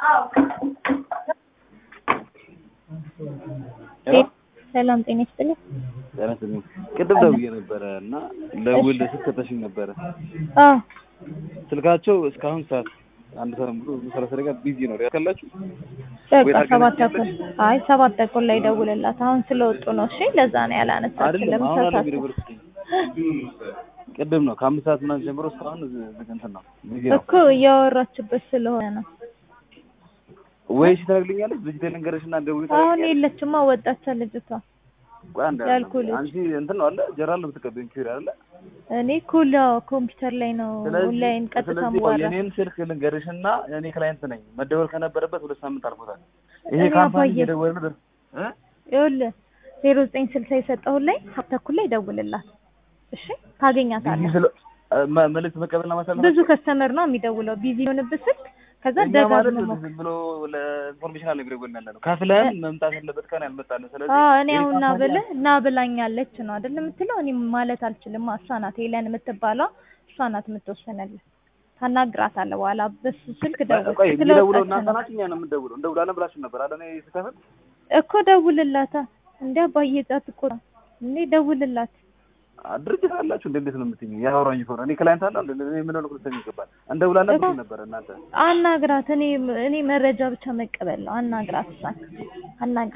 ሰላም ጤና ይስጥልኝ። ጤና ይስጥልኝ። ቅድም ደውዬ ነበረ እና ደውል ስልክ ከተሽኝ ነበረ። አዎ ስልካቸው እስካሁን ሰዓት አንድ ሰዓት ሙሉ ሰላሳ ደቂቃ ቢዚ ነው ያካላችሁ። በቃ ሰባት ተኩል አይ ሰባት ተኩል ላይ ደውልላት። አሁን ስለወጡ ነው። እሺ ለዛ ነው ያላነሳችው። አይደለም አሁን አለ ለምሳሳት ዩኒቨርሲቲ ቅድም ነው ከአምስት ሰዓት ምናምን ጀምሮ እስካሁን ዝግ እንትን ነው ቢዚ ነው። እኮ እያወራችበት ስለሆነ ነው። ወይ እሺ ታደርግልኛለች ልጅ ልንገርሽ እና ደውዬ አሁን ታደርጊያለሽ? የለችማ ወጣች ልጅቷ። ቆይ አንድ ያልኩህ ልጅ። አንቺ እንትን ነው አለ ጀራል ነው የምትቀበይኝ ኪሪ አለ እኔ ኩል ኮምፒውተር ላይ ነው ኦንላይን ቀጥታ ስለዚህ መዋራ የኔን ስልክ ልንገርሽና እኔ ክላይንት ነኝ መደወል ከነበረበት ሁለት ሳምንት አልፎታል። ይሄ እኔ ካምፓኒ አባዬ- እየደወለ ነው እ ይኸውልህ ዜሮ ዘጠኝ ስልሳ የሰጠሁት ላይ ሰባት ተኩል ላይ ደውልላት። እሺ ታገኛታለህ። ቢዚ ስለ መ- መልዕክት መቀበልና ማሳለፍ ብዙ ከስተመር ነው የሚደውለው። ቢዚ የሆነብህ ስልክ ከዛ እኛ ማለት ደጋግመህ ሞክር። ዝም ብሎ ለኢንፎርሜሽን አለ የሚደውል ያለ ነው። ከፍለን መምጣት ያለበት ቀን ያልመጣልን። ስለዚህ አዎ እኔ ይሄ አሁን ና ካምፓኒ ብልህ ና ብላኛለች ነው አይደል የምትለው? እኔ ማለት አልችልም። እሷ ናት ሄለን የምትባለው እሷ ናት የምትወሰነልህ። ታናግራታለህ በኋላ በሱ ስልክ ደውል። ቆይ የሚደውለው ስለወጣች እናንተ ነው ናችሁ፣ እኛ ነው የምንደውለው። እንደውላለን ብላችሁ ነበር አለ እኔ ስከፍል እኮ ደውልላታ። እንደ አባዬ ጣት እኮ ነው እንዴ ደውልላት። አ- ድርጅት አላችሁ እንደ እንዴት ነው የምትይኝ? ያወራኝ ከሆነ እኔ ክላይንት አለ እንደ እኔ ምን ነው ልትሰኝ ይገባል። እንደውላለን ብላችሁ ነበር እናንተ አናግራት። እኔ እኔ መረጃ ብቻ መቀበል ነው። አናግራት እሷን አናግራት።